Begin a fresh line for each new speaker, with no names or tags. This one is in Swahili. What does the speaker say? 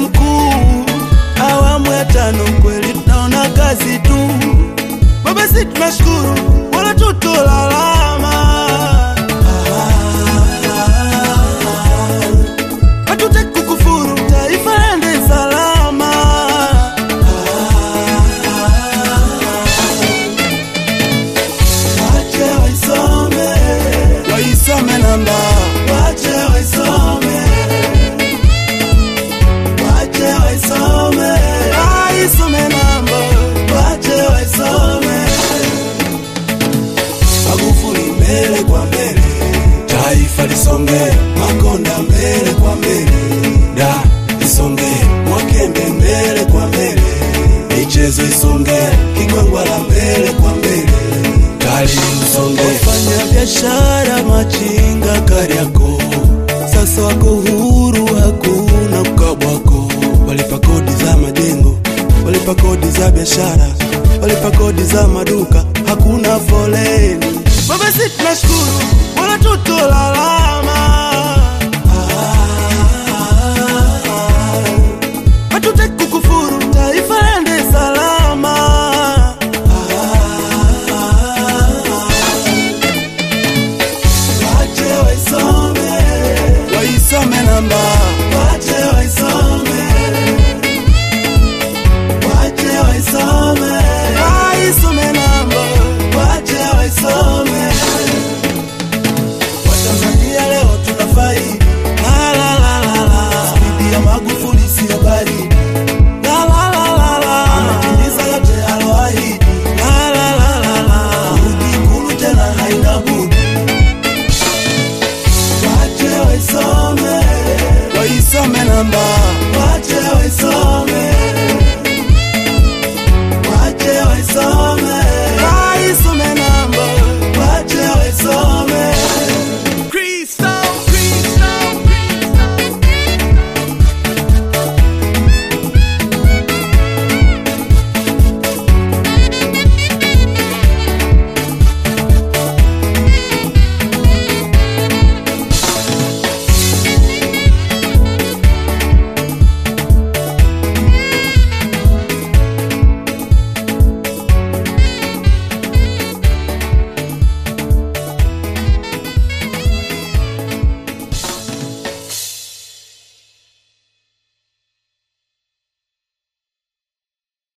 mkuu, awamu ya tano kweli tunaona kazi tu. Baba, si tunashukuru wala tutolalama, hatutaki kukufuru, taifa lende salama. Wache waisome, waisome namba, wache waisome, wache waisome, waisome namba, wache waisome. Magufuli mbele kwa mbele, taifa lisonge, Makonda mbele kwa mbele, da lisonge, Mwakembe mbele kwa mbele, michezo isonge, Kigwangwala mbele kwa mbele, kali usonge. Wafanya biashara machinga Kariakoo sasa wako huru, hakuna ukabwako. Walipa kodi za majengo, walipa kodi za biashara, walipa kodi za maduka, hakuna foleni. Baba, si tunashukuru wala tutolalama.